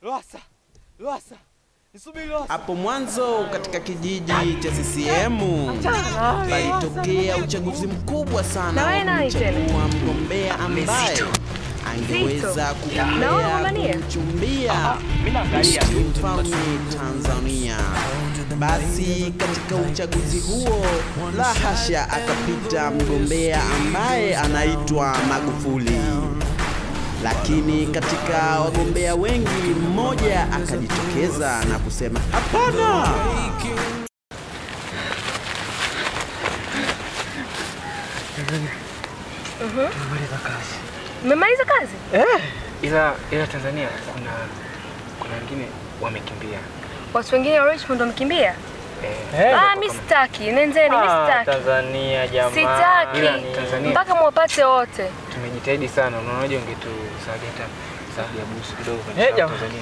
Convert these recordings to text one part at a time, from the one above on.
Lowassa, Lowassa, nisubiri Lowassa. Hapo mwanzo katika kijiji cha CCM palitokea uchaguzi mkubwa sana Na wewe wa nani tena? kumchagua mgombea ambaye angeweza Na wewe kugombea unagombania? kumchumbia Mimi naangalia tu. mfalme Tanzania. Basi katika uchaguzi huo, la hasha, akapita mgombea ambaye anaitwa Magufuli. Lakini katika wagombea wengi, mmoja akajitokeza na kusema hapana, Mmemaliza kazi? ila ila Tanzania kuna kuna wengine wamekimbia. Watu wengine wa Richmond wamekimbia? Eh, Ah, mi sitaki. Nendeni, mi sitaki. Tanzania jamaa. Sitaki. ila Tanzania Mpaka mwapate wote. tumejitahidi sana. Unaonaje ungetusaidia hata sababu ya busu kidogo Eh, katika jamaa. Tanzania?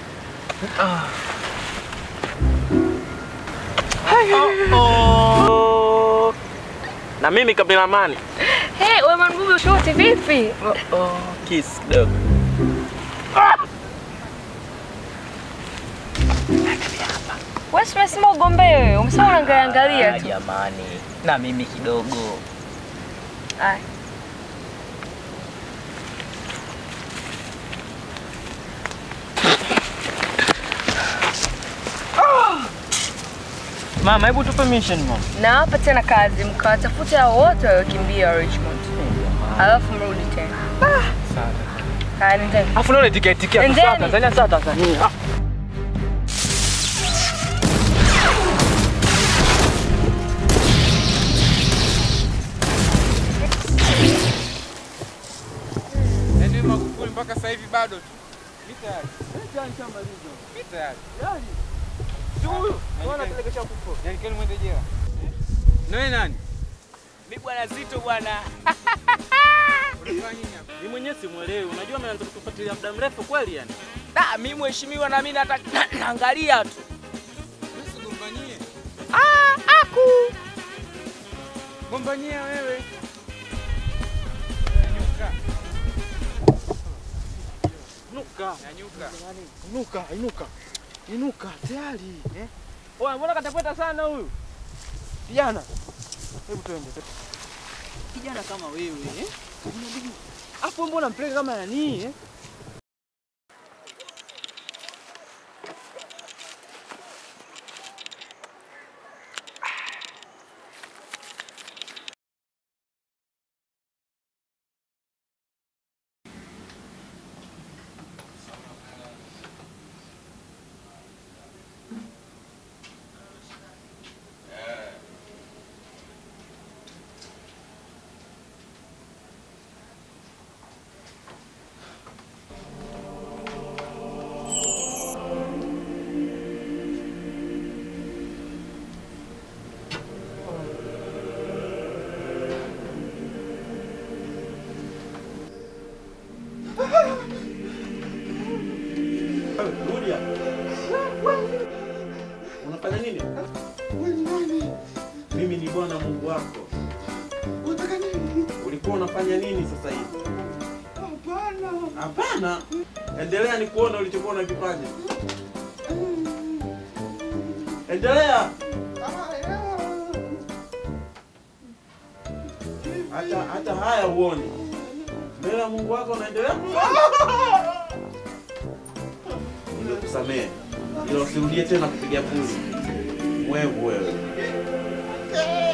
Oh. Na mimi kameramani. Hey, wewe Manbubi ushuti vipi? Oh, kiss kidogo. Wewe si umesema ugombee wewe. Umesema unaangalia angalia Ah, tu. jamani. Na mimi kidogo. Aya. Mama, hebu tupe mission mama. Nawapa tena kazi mkawatafute hao wote waliokimbia wa Richmond. Alafu mrudi tena. Sawa. Haya, nendeni. Afu naona tiketi tiketi Endeni. sawa Tanzania sawa Tanzania. Ah. Yaani Magufuli mpaka sasa hivi bado tu. Mimi tayari. Mimi tayari. Yaani kwani mwende jela? Na wewe nani? Mimi bwana Zito bwana. Unafanya nini hapa? Mimi mwenyewe simuelewi. Unajua ameanza kutufuatilia muda mrefu kweli yani. Da, mimi mheshimiwa na mimi nataka naangalia tu. Wewe usigombanie. Ah, aku. Gombania wewe. Nyanyuka. Nuka. Nyanyuka. Inuka, inuka. Inuka tayari. Eh? Oya, mbona katapeta sana huyu? Kijana. Hebu twende. Kijana kama wewe, eh? Afu mbona mpeleka kama nani, eh? Rudia. Unafanya nini? Mimi ni Bwana Mungu wako. Ulikuwa unafanya nini sasa hivi? Hapana. Endelea ni kuona ulichokuwa unakifanya. Endelea. Hata hata haya uone. Mbele ya Mungu wako unaendelea kufanya. Nimekusamehe. Ila usirudie tena kupiga puli. Mwevu wewe.